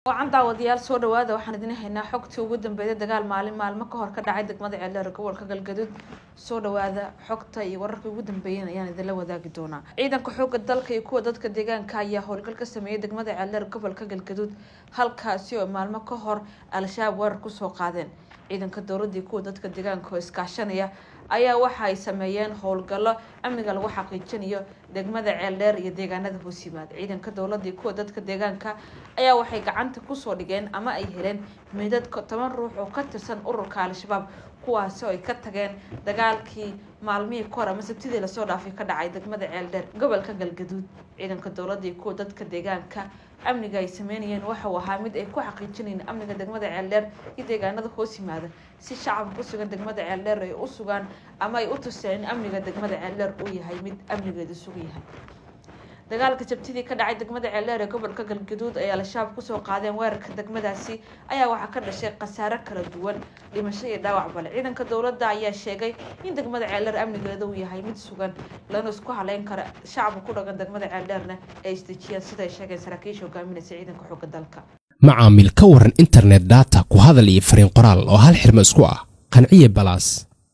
wacan daawadayaal soo dhawaada waxaan idin haynaa xogtii ugu dambeeyay dagaal maalin maalmo ka hor ka dhacay degmada ceeldheer gobolka galgaduud soo dhawaada xogta iyo wararka ugu dambeeyan ayaan idinla wadaagi doonaa ciidanka xooga dalka iyo kuwa dadka deegaanka ayaa howlgal ka sameeyay degmada ceeldheer gobolka galgaduud halkaasi oo maalmo ka hor al-shabaab weerar kusoo qaadeen ciidanka dowladda iyo kuwa dadka deegaanka oo iskaashanaya ayaa waxa ay sameeyeen howlgallo amniga lagu xaqiijinayo degmada ceeldheer iyo deegaanada hoos yimaada ciidanka dowladda iyo kuwa dadka deegaanka ayaa waxay gacanta kusoo dhigeen ama ay heleen meydad toban ruux oo ka tirsan ururka al-shabaab kuwaasi oo ay ka tageen dagaalkii maalmihii kahor ama sabtidii lasoo dhaafay ka dhacay degmada ceeldheer gobolka galgaduud ciidanka dowladda iyo kuwa dadka deegaanka amniga ay sameynayeen waxauu ahaa mid ay ku xaqiijinayeen amniga degmada ceeldheer iyo deegaanada hoos yimaada si shacabka ku sugan degmada ceeldheer ay u sugaan ama ay u tuseen in amniga degmada ceeldheer uu yahay mid amnigeedu sugan yahay dagaalka sabtidii ka dhacay degmada ceeldheer ee gobolka galgaduud ay al-shabaab kusoo qaadeen weerarka degmadaasi ayaa waxaa ka dhashay khasaare kala duwan dhimasho iyo dhaawac bale ciidanka dowladda ayaa sheegay in degmada ceeldheer amnigeeda uu yahay mid sugan lana isku haleyn kara shacabka ku dhagan degmada ceeldheerna ay isdejiyaan siday sheegeen saraakiisha hogaaminaysa ciidanka xooga dalka macaamil ka waran internet data ku hadal iyo fariin qoraal oo hal xirmo isku ah qanciye balaas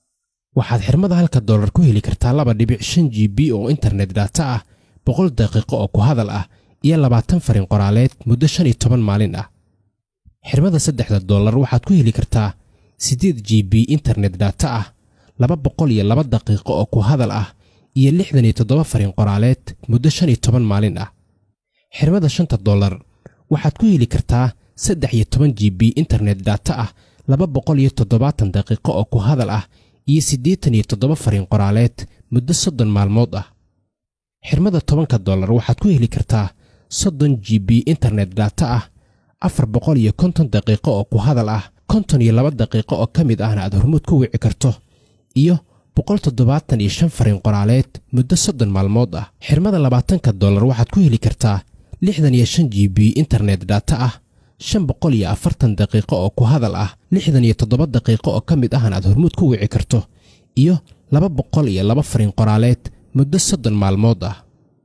waxaad xirmada halka dollar ku heli kartaa laba dhibic shan g b oo internet data ah boqol daqiiqo oo ku hadal ah iyo labaatan fariin qoraaleed muddo shan iyo toban maalin ah xirmada saddexda dollar waxaad ku heli kartaa siddeed g b internet data ah laba boqol iyo laba daqiiqo oo ku hadal ah iyo lixdan iyo toddoba fariin qoraaleed muddo shan iyo toban maalin ah xirmada shanta dollar waxaad ku heli kartaa saddex iyo toban g b internet data ah laba boqol iyo toddobaatan daqiiqo oo ku hadal ah iyo siddeetan iyo toddoba fariin qoraaleed muddo soddon maalmood ah xirmada tobanka dollar waxaad ku heli kartaa soddon g b internet data ah afar boqol iyo konton daqiiqo oo ku hadal ah konton iyo laba daqiiqo oo ka mid ahna aad hormuud ku wici karto iyo boqol toddobaatan iyo shan fariin qoraaleed muddo soddon maalmood ah xirmada labaatanka dollar waxaad ku heli kartaa lixdan iyo shan g b internet data ah shan boqol iyo afartan daqiiqo oo ku hadal ah lixdan iyo toddoba daqiiqo oo ka mid ahna aad hormuud ku wici karto iyo laba boqol iyo laba fariin qoraaleed muddo soddon maalmood ah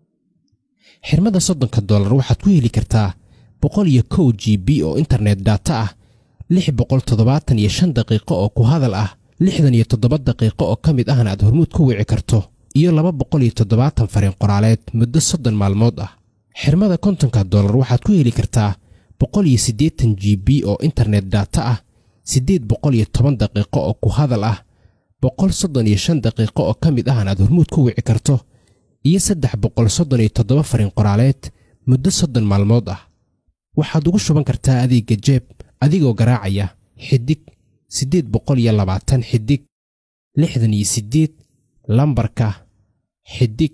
xirmada soddonka dollar waxaad ku heli kartaa boqol iyo kow g b oo internet data ah lix boqol toddobaatan iyo shan daqiiqo oo ku hadal ah lixdan iyo toddoba daqiiqo oo ka mid ahna aad hormuud ku wici karto iyo laba boqol iyo toddobaatan fariin qoraaleed muddo soddon maalmood ah xirmada kontonka dollar waxaad ku heli kartaa boqol iyo siddeetan g b oo internet data ah siddeed boqol iyo toban daqiiqo oo ku hadal ah boqol soddon iyo shan daqiiqo oo ka mid ahna aad hormuud ku wici karto iyo saddex boqol soddon iyo toddoba fariin qoraaleed muddo soddon maalmood ah waxaad ugu shuban kartaa adeegga jeeb adigoo garaacaya xidig siddeed boqol iyo labaatan xidig lixdan iyo siddeed lambarka xidig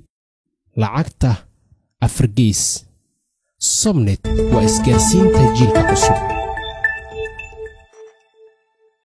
lacagta afargeys sobnet waa isgaarsiinta jiilka cusub